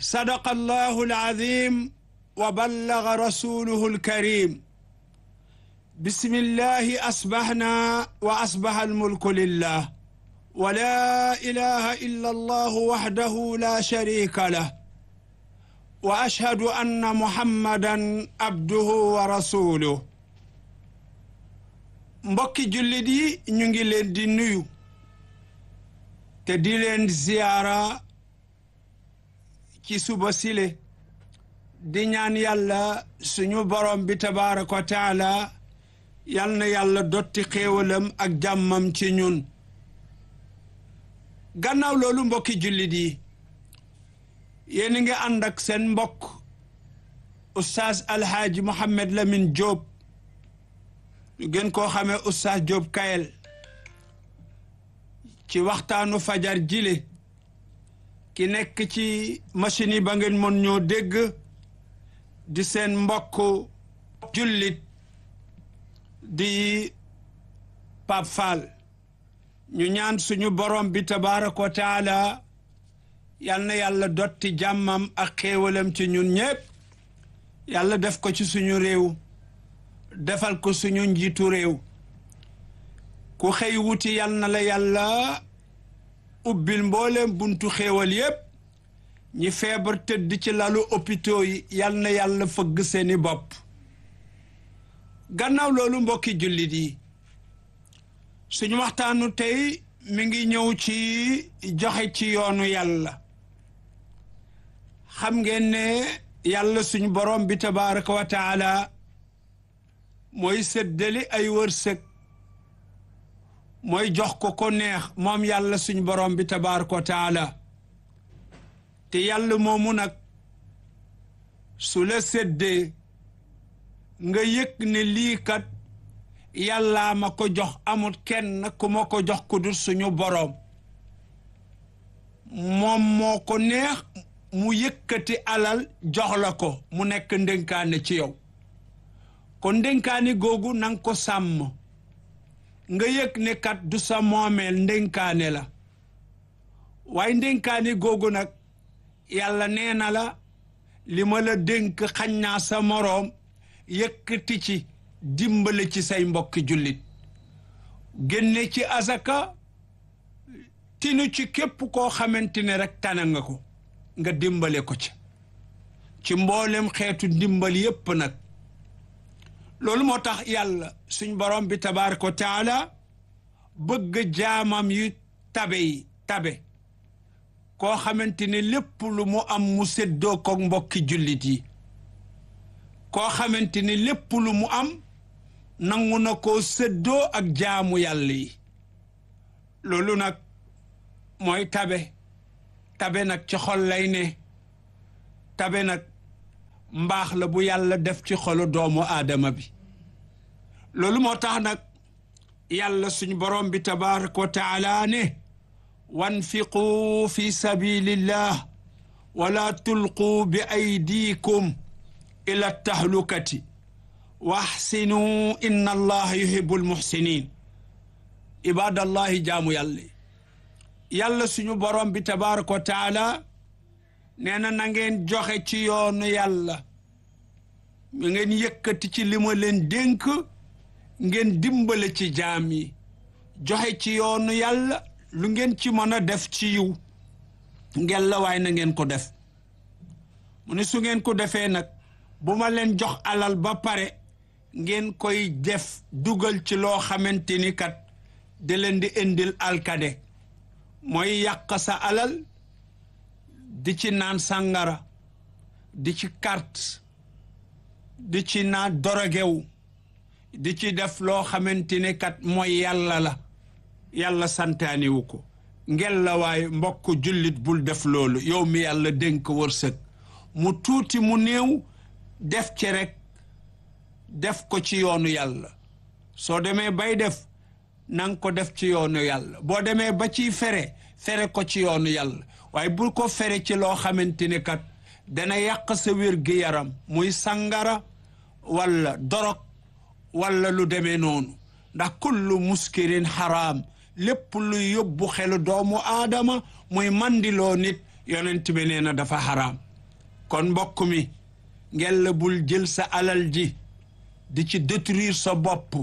صدق الله العظيم وبلغ رسوله الكريم بسم الله أصبحنا وأصبح الملك لله ولا إله إلا الله وحده لا شريك له وأشهد أن محمدا عبده ورسوله mbokki jullit yi ñu ngi leen di nuyu te di leen ziyaara ci suba sile di ñaan yàlla suñu borom bi tabaaraka wa taala yal na yàlla dotti xéewalam ak jàmmam ci ñun gannaaw loolu mbokki jullit yi yéen ngi ànd ak seen mbokk oustaz alhaaji Mohamed Lamine Diop ñu gën koo xamee oustaz Diop Kayel ci waxtaanu fajar jile ki nekk ci machine yi ba ngeen mën ñoo dégg di seen mbokk jullit di Pape Fall ñu ñaan suñu borom bi tabaaraka wa taala yal na yàlla dotti jàmmam ak xéewalam ci ñun ñépp yàlla def ko ci suñu réew defal ko suñu njiitu réew ku xëy wuti yal na la yàlla ubbil mbooleem buntu xéewal yépp ñi feebar tëdd ci lalu hôpitaux yi yal na yàlla fëgg seeni bopp gannaaw loolu mbokki jullit yi suñu waxtaanu tey mi ngi ñëw ci joxe ci yoonu yàlla xam ngeen ne yàlla suñu borom bi tabaraka wa taala mooy séddali ay wërsëg mooy jox ko ko neex moom yàlla suñu borom bi tabaraka wa taala te yàlla moomu nag su la séddee nga yëg ne lii kat yàllaa ma ko jox amul kenn ku ma ko jox ku dul suñu boroom moom moo ko neex mu yëkkati alal jox la ko mu nekk ndénkaane ci yow kon ndénkaani googu nanga ko sàmm nga yëg ne kat du sa moomeel ndénkaane la waaye ndénkaani googu nag yàlla nee na la li ma la dénk xañ naa sa moroom yëkkati ci dimbale ci say mbokki jullit génne ci azaka tinu ci képp koo xamante ne rek tana nga ko nga dimbale ko ci ci mboolem xeetu dimbal yépp nag loolu moo tax yàlla suñ borom bi tabaaraka wa taala bëgg jaamam yu tabe yi tabe koo xamante ne lépp lu mu am mu séddoo ko mbokki jullit yi koo xamante ne lépp lu mu am nangu na koo séddoo ak jaamu yàlla yi loolu nag mooy tabe tabe nag ci xol lay ne tabe nag mbaax la bu yàlla def ci xolu doomu aadama bi loolu moo tax nag yàlla suñu borom bi tabaraka wa taala ne wanfiqu fi sabilillah wala tulqu bi aydikum ila tahlukati wa axsinu inna allaha yuhibu almuxsinin ibadallahi jaamu yàlla yàlla suñu borom bi tabaraka wa taala nee na na ngeen joxe ci yoonu yàlla mi ngeen yëkkati ci li ma leen dénk ngeen dimbale ci jaam yi joxe ci yoonu yàlla lu ngeen ci mën a def ci yiw ngeen la waay na ngeen ko def mu ne su ngeen ko defee nag bu ma leen jox alal ba pare ngeen koy def dugal ci loo xamante ni kat da leen di indil alkade mooy yàq sa alal di ci naan sàngara di ci carte di ci naan dorogew di ci def loo xamante ni kat mooy yàlla la yàlla santaaniwu ko ngel la waaye mbokk jullit bul def loolu yow mi yàlla dénk wërsëg mu tuuti mu néew def ci rek def ko ci yoonu yàlla soo demee bay def nanga ko def ci yoonu yàlla boo demee ba ciy fere fere ko ci yoonu yàlla waaye bul ko fere ci loo xamante ni kat dana yàq sa wér gi yaram muy sangara walla dorog walla lu demee noonu ndax kullu muskirin xaraam lépp lu yóbbu xelu doomu aadama muy mandiloo nit yonent bi nee na dafa xaraam kon mbokk mi ngel la bul jël sa alal ji di ci détruire sa bopp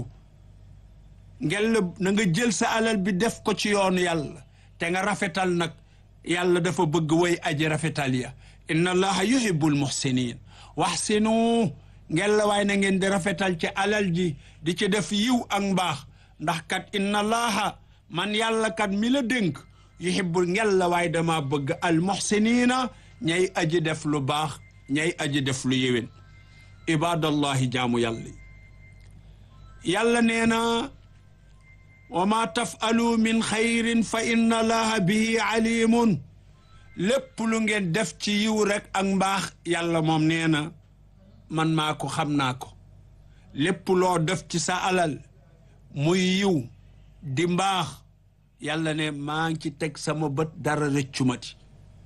ngel la na nga jël sa alal bi def ko ci yoonu yàlla te nga rafetal nag yàlla dafa bëgg way aji rafetal ya inna allaha yuhibbul muhsinin waxsinu ngel la waay na ngeen di rafetal ci alal ji di ci def yiw ak mbaax ndax kat inna allaha man yàlla kat mi la dénk yuhibbul ngel la waay dama bëgg al muhsinina ñay aji def lu baax ñay aji def lu yéwén ibadallahi jaamu yàlla yàlla nee na wa ma tafalu min xayrin fa inna allaha bihi alimun lépp lu ngeen def ci yiw rek ak mbaax yàlla moom nee na man maa ko xam naa ko lépp loo def ci sa alal muy yiw di mbaax yàlla ne maa ngi ci teg sama bët dara rëccumati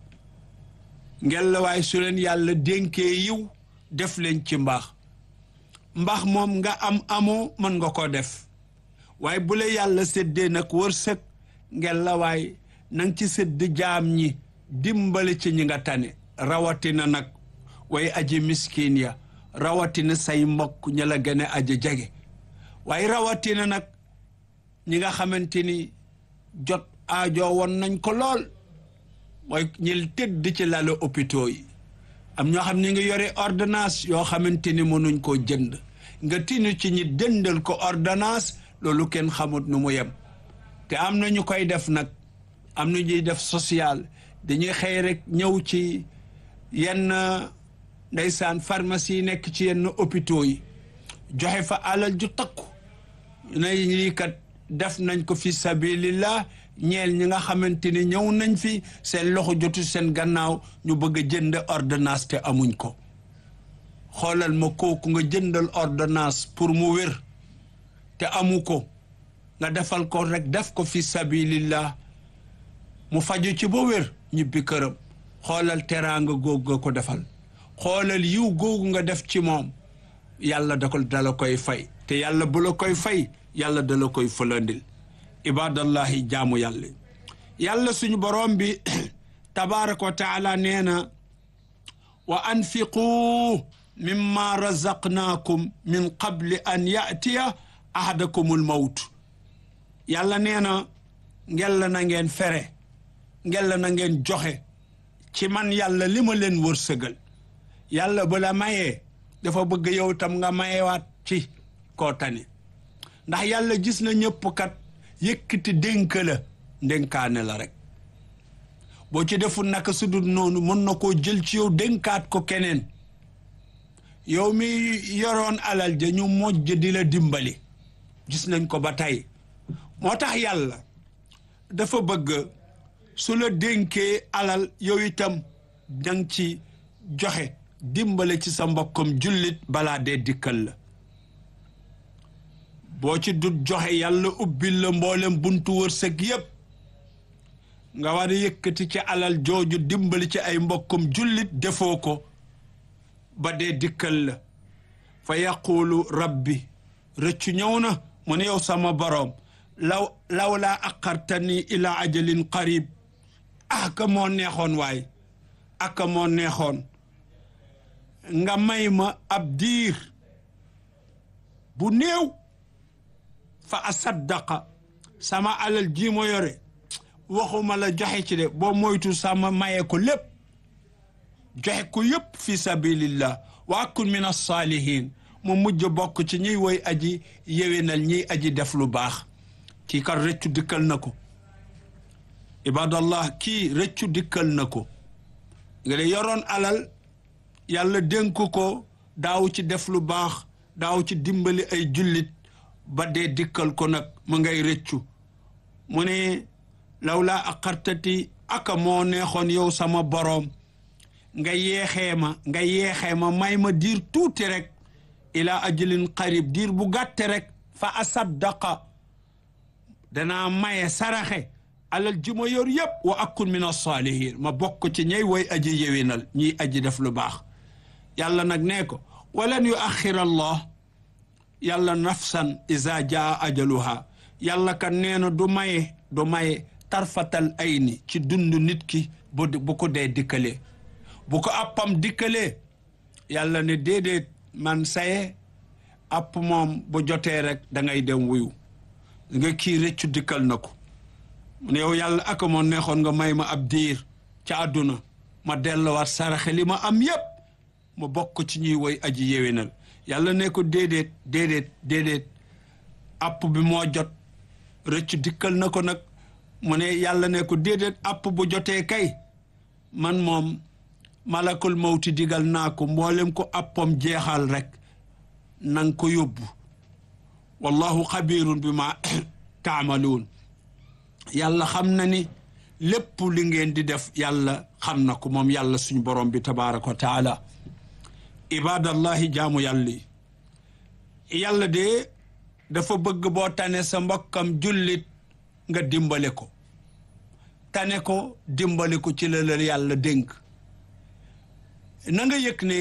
ngel la waaye su leen yàlla dénkee yiw def leen ci mbaax mbaax moom nga am amoo mën nga ko def waaye bu la yàlla séddee nag wërsëg ngel la waay nang ci sédd jaam ñi dimbali ci ñi nga tane rawatina nag way aji miskin ya rawatina say mbokk ña la gën a aji jege waaye rawatina nag ñi nga xamante ni jot aajo woon nañ ko lool mooy ñi tëdd ci lalu hôpitaux yi am ñoo xam ne ngi yore ordonnance yoo xamante ni mënuñ koo jënd nga tinu ci ñi dëndal ko ordonnance loolu kenn xamut nu mu yem te am na ñu koy def nag am na ñuy def social dañuy xëy rek ñëw ci yenn ndeysaan pharmacie yi nekk ci yenn hôpitaux yi joxe fa alal ju takku ne lii kat def nañ ko fi sabilillah ñeel ñi nga xamante ni ñëw nañ fi seen loxo jotu seen gannaaw ñu bëgg a jënd ordonnance te amuñ ko xoolal ma kooku nga jëndal ordonnance pour mu wér te amu ko nga defal ko rek def ko fi sabilillah mu faju ci ba wér ñibbi këram xoolal teraanga googu nga ko defal xoolal yiw googu nga def ci moom yàlla da ko dala koy fay te yàlla bu la koy fay yàlla dala koy fëlandil ibadallahi jaamu yàlla yàlla suñu borom bi tabaraka wa taala nee na wa anfiqu mimma razaqnaakum min qabli an yatiya ahadakumul mawt yàlla nee na ngella na ngeen fere ngella na ngeen joxe ci man yàlla li ma leen wërsëgal yàlla bu la mayee dafa bëgg yow tam nga mayewaat ci koo tane ndax yàlla gis na ñëpp kat yëkkati dénk la ndénkaane la rek boo ci deful naka su dul noonu mën na koo jël ci yow dénkaat ko keneen yow mi yoroon alal ja ñu mojj di la dimbali gis nañ ko ba tey moo tax yàlla dafa bëgg su la dénkee alal yow itam dang ci joxe dimbale ci sa mbokkam jullit balaa dee dikkal la boo ci dut joxe yàlla ubbil la mboolem buntu wërsëg yépp nga war a yëkkati ci alal jooju dimbali ci ay mbokkum jullit defoo ko ba dee dikkal la fa yaqulu rabbi rëccu ñëw na mu ne yow sama boroom law law laa aqartani ila ajalin qarib aka moo neexoon waay aka moo neexoon nga may ma ab diir bu néew fa asaddaqa sama alal ji ma yore waxuma la joxe ci de boo moytu sama maye ko lépp joxe ko yépp fi sabilillah wa akun min as-salihin mu mujj bokk ci ñiy woy aji yewénal ñiy aji def lu baax kii kat rëccu dikkal na ko ibadallah kii rëccu dikkal na ko nga de yoroon alal yàlla dénk ko daaw ci def lu baax daaw ci dimbali ay jullit ba dee dikkal ko nag mu ngay rëccu mu ne law laa aqartati aka moo neexoon yow sama boroom nga yeexee ma nga yeexee ma may ma diir tuuti rek ila ajalin qarib diir bu gàtte rek fa asaddaqa danaa maye saraxe alal ji ma yor yëpp wa akun min as-salihin ma bokk ci ñay woy aji yewinal ñiy aji def lu baax yàlla nag nee ko walan yu axir allah yàlla nafsan iza jaa ajaluha yàlla kan nee na du maye du maye tarfatal ayni ci dund nit ki bu bu ko dee dikkalee bu ko appam dikkalee yàlla ne déedéet man saye app moom bu jotee rek da ngay dem wuyu nga kii rëccu dikkal na ko mu ne yow yàlla ak moo neexoon nga may ma ab diir ca àdduna ma delluwaat saraxe li ma am yépp ma bokk ci ñuy woy aji yéwénal yàlla ne ko déedéet déedéet déedéet app bi moo jot rëccu dikkal na ko nag mu ne yàlla ne ko déedéet app bu jotee kay man moom malakul mawti digal naa ko mboolem ko appam jeexal rek nang ko yóbbu wallahu xabirun bi ma taamaluun yàlla xam na ni lépp li ngeen di def yàlla xam na ko moom yàlla suñu borom bi tabaraka wa taala ibadallahi jaamu yàlla yi yàlla de dafa bëgg boo tane sa mbokkam jullit nga dimbale ko tane ko dimbale ko ci la la yàlla dénk na nga yëg ne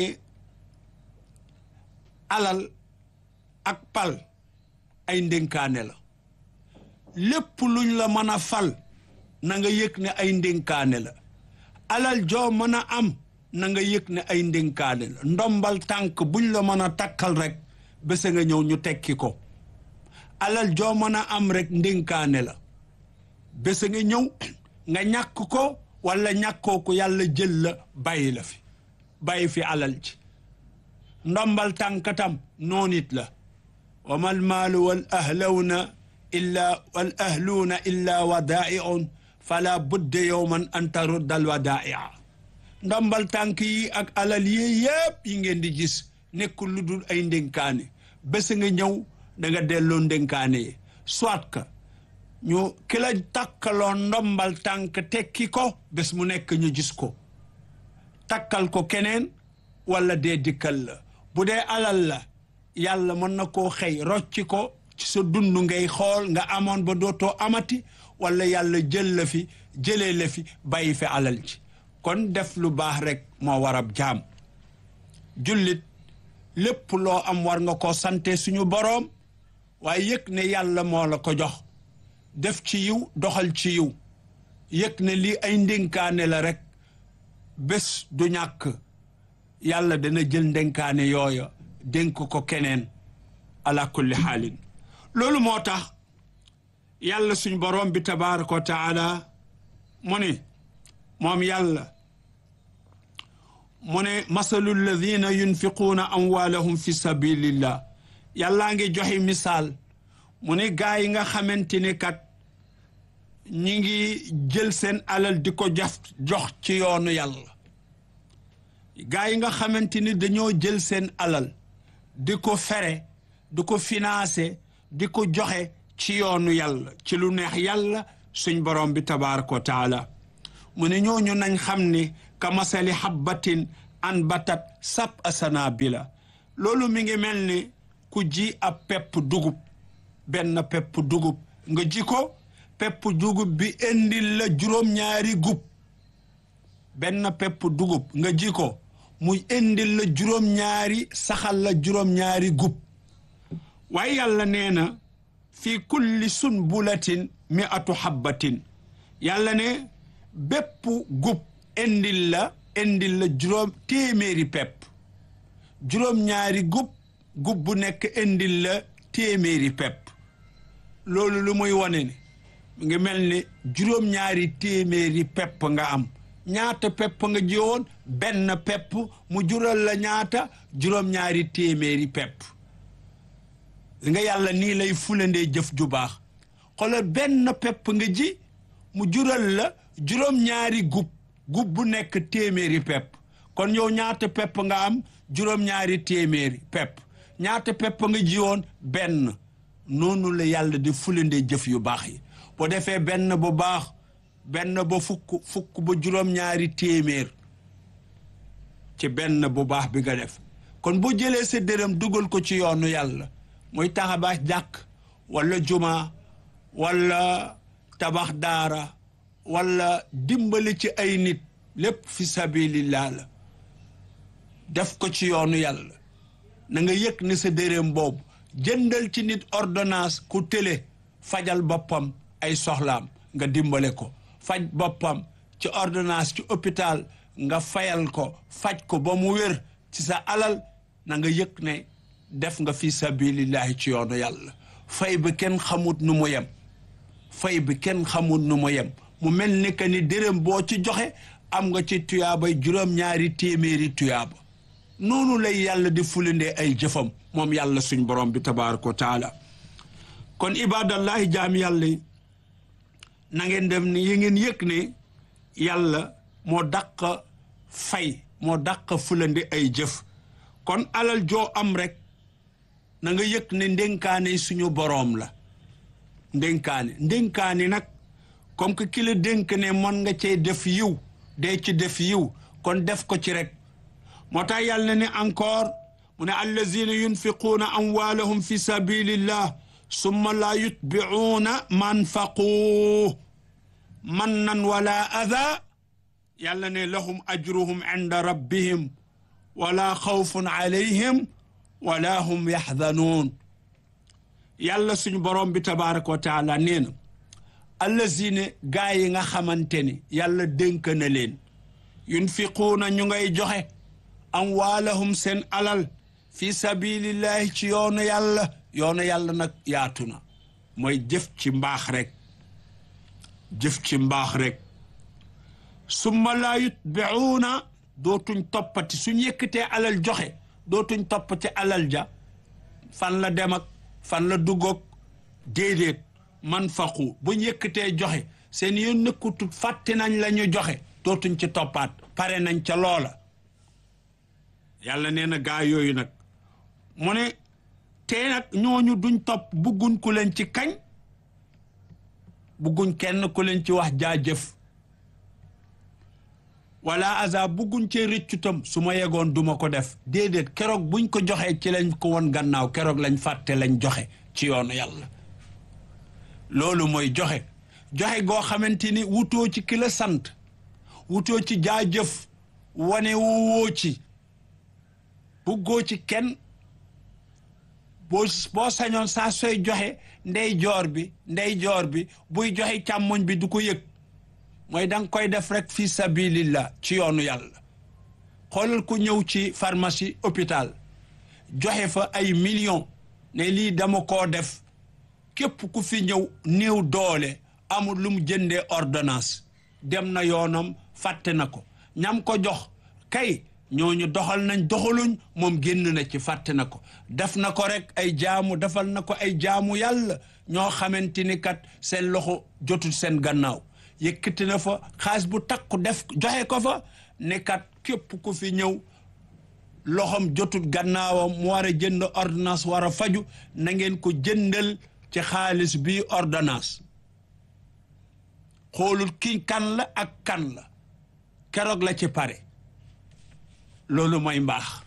alal ak pal ay ndénkaane la lépp luñ la mën a fal na nga yëg ne ay ndénkaane la alal joo mën a am na nga yëg ne ay ndénkaane la ndombal tànk buñ la mën a takkal rek bés nga ñëw ñu tekki ko alal joo mën a am rek ndénkaane la bés nga ñëw nga ñàkk ko wala ñàkkoo ko yàlla jël la bàyyi la fi bàyyi fi alal ci ndombal tànkatam noonit la wa mal maalu wal ahlawna illa wal ahluuna illa wadaa'iun fala budde yowman an taruddal wadaa'i'a ndombal tànk yi ak alal yi yëpp yi ngeen di gis nekkul lu dul ay ndénkaane bés nga ñëw da nga delloo ndénkaane yi soit que ñu ki la takkaloo ndombal tànk tekki ko bés mu nekk ñu gis ko takkal ko keneen wala dee dikkal la bu dee alal la yàlla mën na koo xëy rocci ko ci sa dund ngay xool nga amoon ba dootoo amati wala yàlla jël la fi jëlee la fi bàyyi fi alal ci kon def lu baax rek moo warab jaam jullit lépp loo am war nga koo sante suñu boroom waaye yëg ne yàlla moo la ko jox def ci yiw doxal ci yiw yëg ne lii ay ndénkaane la rek bés du ñàkk yàlla dana jël ndénkaane yooya dénk ko keneen ala kulli xaalin loolu moo tax yàlla suñ boroom bi tabaraka wa taala mu ne moom yàlla mu ne masalu alladina yunfiquuna amwaalahum fi sabilillah yàllaa ngi joxe misaal mu ne gaa yi nga xamante ni kat ñi ngi jël seen alal di ko jaf jox ci yoonu yàlla gaa yi nga xamante ni dañoo jël seen alal di ko fere di ko financé di ko joxe ci yoonu yàlla ci lu neex yàlla suñ borom bi tabaraka wa taala mu ne ñooñu nañ xam ni ka masali habbatin an batat sab asana bi la loolu mi ngi mel ni ku ji ab pepp dugub benn pepp dugub nga ji ko pepp dugub bi indil la juróom-ñaari gub benn pepp dugub nga ji ko muy indil la juróom-ñaari saxal la juróom-ñaari gub waaye yàlla nee na fii kulli sunbulatin mi atu habbatin yàlla ne bépp gub indil la indil la juróom téeméeri pepp juróom-ñaari gub gub bu nekk indil la téeméeri pepp loolu lu muy wane ne mu ngi mel ni juróom-ñaari téeméeri pepp nga am ñaata pepp nga jiwoon benn pepp mu jural la ñaata juróom-ñaari téeméeri pepp nga yàlla nii lay fulandee jëf ju baax xoolal benn pepp nga ji mu jural la juróom-ñaari gub gub bu nekk téeméeri pepp kon yow ñaata pepp nga am juróom-ñaari téeméeri pepp ñaata pepp nga jiwoon benn noonu la yàlla di fulandee jëf yu baax yi boo defee benn bu baax benn ba fukk fukk ba juróom-ñaari téeméer ci benn bu baax bi nga def kon boo jëlee sa dërëm dugal ko ci yoonu yàlla muy taxabax jàkk wala juma wala tabax daara wala dimbali ci ay nit lépp fi sabilillah la def ko ci yoonu yàlla na nga yëg ne sa dërëm boobu jëndal ci nit ordonnance ku télé fajal boppam ay soxlaam nga dimbale ko faj boppam ci ordonnance ci hôpital nga fayal ko faj ko ba mu wér ci sa alal na nga yëg ne def nga fi sabilillahi ci yoonu yàlla fay bi kenn xamut nu mu yem fay bi kenn xamut nu mu yem mu mel ni que ni dërëm boo ci joxe am nga ci tuyaabay juróom-ñaari téeméeri tuyaaba noonu lay yàlla di fulindee ay jëfam moom yàlla suñ borom bi tabaraka wa taala kon ibadallahi jaam yàlla yi na ngeen dem ni yi ngeen yëg ne yàlla moo dàq fay moo dàq fulandi ay jëf kon alal joo am rek na nga yëg ne ndénkaane suñu boroom la ndénkaane ndénkaane nag comme que ki la dénk ne mën nga cee def yiw dee ci def yiw kon def ko ci rek moo tax yàlla ne encore mu ne allazina yunfiquuna amwaalahum fi sabilillah summa laa yutbicuuna manfaquu mannan wala ada yàlla ne lahum ajruhum inda rabbihim wala xawfun alayhim wala hum yaxdanuun yàlla suñu borom bi tabaraka wa taala nee na allazina gaa yi nga xamante ni yàlla dénk na leen yunfiquuna ñu ngay joxe amwaalahum seen alal fi sabilillahi ci yoonu yàlla yoonu yàlla nag yaatu na mooy jëf ci mbaax rek jëf ci mbaax rek summa laa yutbicuuna dootuñ toppati suñ yëkkatee alal joxe dootuñ toppati alal ja fan la dem ak fan la duggoog déedéet man faqu buñ yëkkatee joxe seen yoon nëkkutut fàtte nañ la ñu joxe dootuñ ci toppaat pare nañ ca loola yàlla nee na gaa yooyu nag mu ne te nag ñooñu duñ topp bugguñ ku leen ci kañ bugguñ kenn ku leen ci wax jaajëf wala asa bugguñ cee rëccutam su ma yegoon duma ko def déedéet keroog buñ ko joxee ci lañ ko won gannaaw keroog lañ fàtte lañ joxe ci yoonu yàlla loolu mooy joxe joxe goo xamante ni wutoo ci ki la sant wutoo ci jaajëf wane woo ci buggoo ci kenn boo boo sañoon saa sooy joxe ndey joor bi ndey joor bi buy joxe càmmoñ bi du ko yëg mooy danga koy def rek fi sabilillah ci yoonu yàlla xoolal ku ñëw ci pharmacie hôpital joxe fa ay millions ne lii dama koo def képp ku fi ñëw néew doole amul lu mu jëndee ordonnance dem na yoonam fàtte na ko ñam ko jox kay ñooñu doxal nañ doxaluñ moom génn na ci fàtte na ko def na ko rek ay jaamu defal na ko ay jaamu yàlla ñoo xamante ni kat seen loxo jotul seen gannaaw yëkkati na fa xaalis bu takku def joxe ko fa ne kat képp ku fi ñëw loxom jotul gannaawam mu war a jënd ordonnance war a faju na ngeen ko jëndal ci xaalis bi ordonnance xoolul ki kan la ak kan la keroog la ci pare loolu mooy mbaax